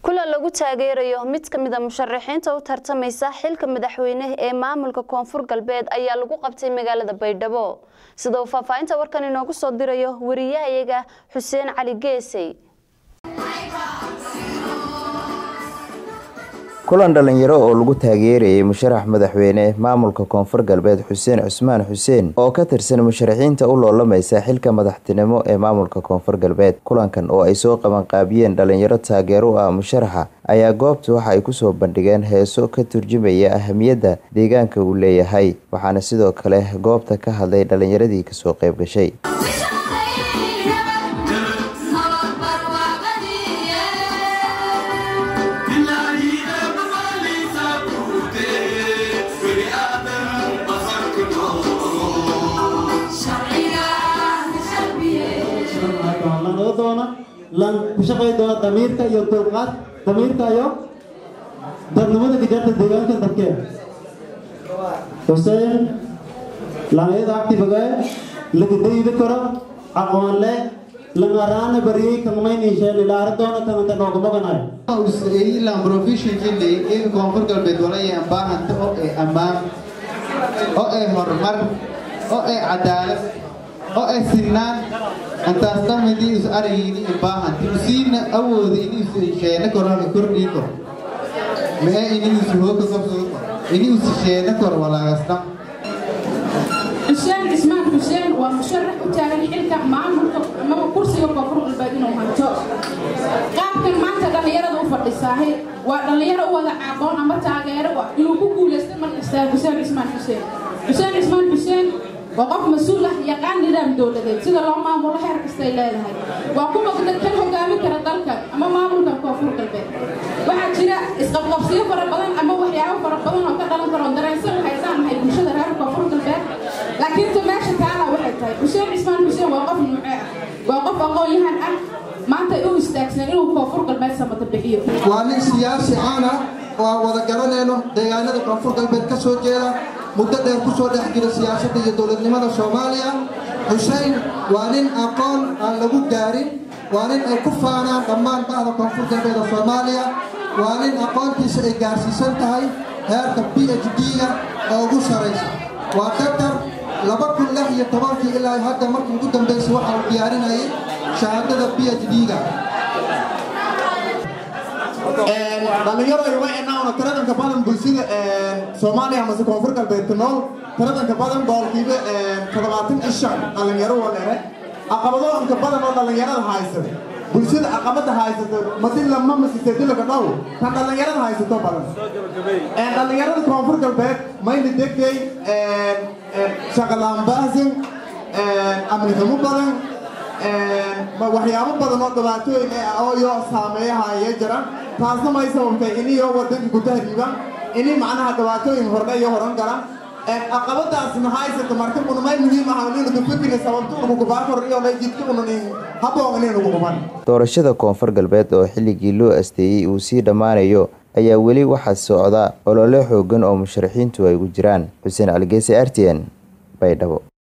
kulan lagu taageerayo mid ka mid a musharaxiinta u tartamaysa xilka madaxweyne ee maamulka koonfur galbeed ayaa lagu qabtay magaalada baydhabo sida uu faahfaahinta warkan inoogu soo dirayo wariyahayaga xuseen cali geesey kulan dhalinyaro oo lagu taageerayay musharax madaxweyne maamulka koonfur galbeed xuseen cusmaan xuseen oo ka tirsan musharaxiinta u loolamaysa xilka madaxtinimo ee maamulka koonfur galbeed kulankan oo ay soo qabanqaabiyeen dhalinyaro taageero u ah musharaxa ayaa goobta waxa ay kusoo bandhigeen heeso ka turjumaya ahamiyadda deegaanka uu leeyahay waxaana sidoo kale goobta ka hadlay dhalinyaradii kasoo qayb gashay lan ku shaqay doona damiirka iyo dulqaad damiirka iyo dadnimada gajaarta deegaanka dadkeen xuseen lanayada activaga lagadayda karo aqoon leh langaraana bariyay kalmayniisheen ilaara doona kananta noogumaganayo ilan professionally in koonfur galbeed walayaan baahanta oo ee ammaan oo ee horumar oo ee cadaalad oo ee sinaan antaas dhamidii is aragayni baahanti usiina awooda iniisu sheena korona kordhii kor mee iniisu hooka qabsado kor iniisu sheena kor walaagas dham xuseen cismaan xuseen waa musharax u taagan xilka maamulka amaba kursiga koonfur galbeed inuu hanto qaabkan maanta dhallinyarada u fadhisaahay waa dhallinyaro u wada aqoon ama taageero inuu ku guulaystay markastaa xuseen cismaan xuseen xuseen cismaan xuseen waa qof mas-uul ah yaqaan nidaam dowladeed sida loo maamulo heer kastay leedahay waa kuwa kan hogaamin kara dalka ama maamulka koonfur galbeed waxaa jira isqabqabsiyo fara badan ama waxyaabo fara badan oo ka dhalan karo dareensan haysaan nahay bulshada reer koonfur galbeed laakiin ta meesha taala waxay tahay xuseen cismaan xuseen waa qof nuuce ah waa qof aqoon-yahan ah maanta u istaagsan inuu koonfur galbeed samata bixiyo waa nin siyaasi caan ah oo aan wada garanayno deegaanada koonfur galbeed ka soo jeeda muddo dheer ku soo dhex jira siyaasadda iyo dowladnimada soomaaliya xusein waa nin aqoon aan lagu gaarin waa nin ay ku faanaan dhammaan ba'da koonfur galbeed oo soomaaliya waa nin aqoontiisa ay gaarsiisan tahay heerka b h d-ga oo ugu saraysa waa daktar laba kun lix iyo tobankii ilaa hadda markii ugu dambaysay waxa uu diyaarinayay shahaadada b h d-ga dhalinyaro ay waynaana taradanka badan bulshada soomaaliya amase koonfur galbeed ku nool taradanka badan boolkiiba toddobaatan ishan dhalinyaro waleere caqabadooyinka badan oo dhalinyarada haysata bulshada caqabada haysato madila ma masisedilaka dhow tan dhalinyarada haysato badan dhalinyarada koonfur galbeed mayna degday shaqalaanbaasin amniximo badan waxyaabo badan oo dhibaatooyin oo iyo saameeyahaya jira taasna may sababtay iniyo wadanka gudahriiba ini macnaha dhibaatooyin hordhe iyo horan gala caqabadaasna haysata marka unamay muhiim ah inuga fikriga sababta unugubaakor iyo jidka unanin haboon inanugu quban doorashada koonfur galbeed oo xilligii loo asteeyey uu sii dhammaanayo ayaa weli waxaa socda olole xoogan oo musharaxiintu ay ugu jiraan xuseen caligeese r t n baydhabo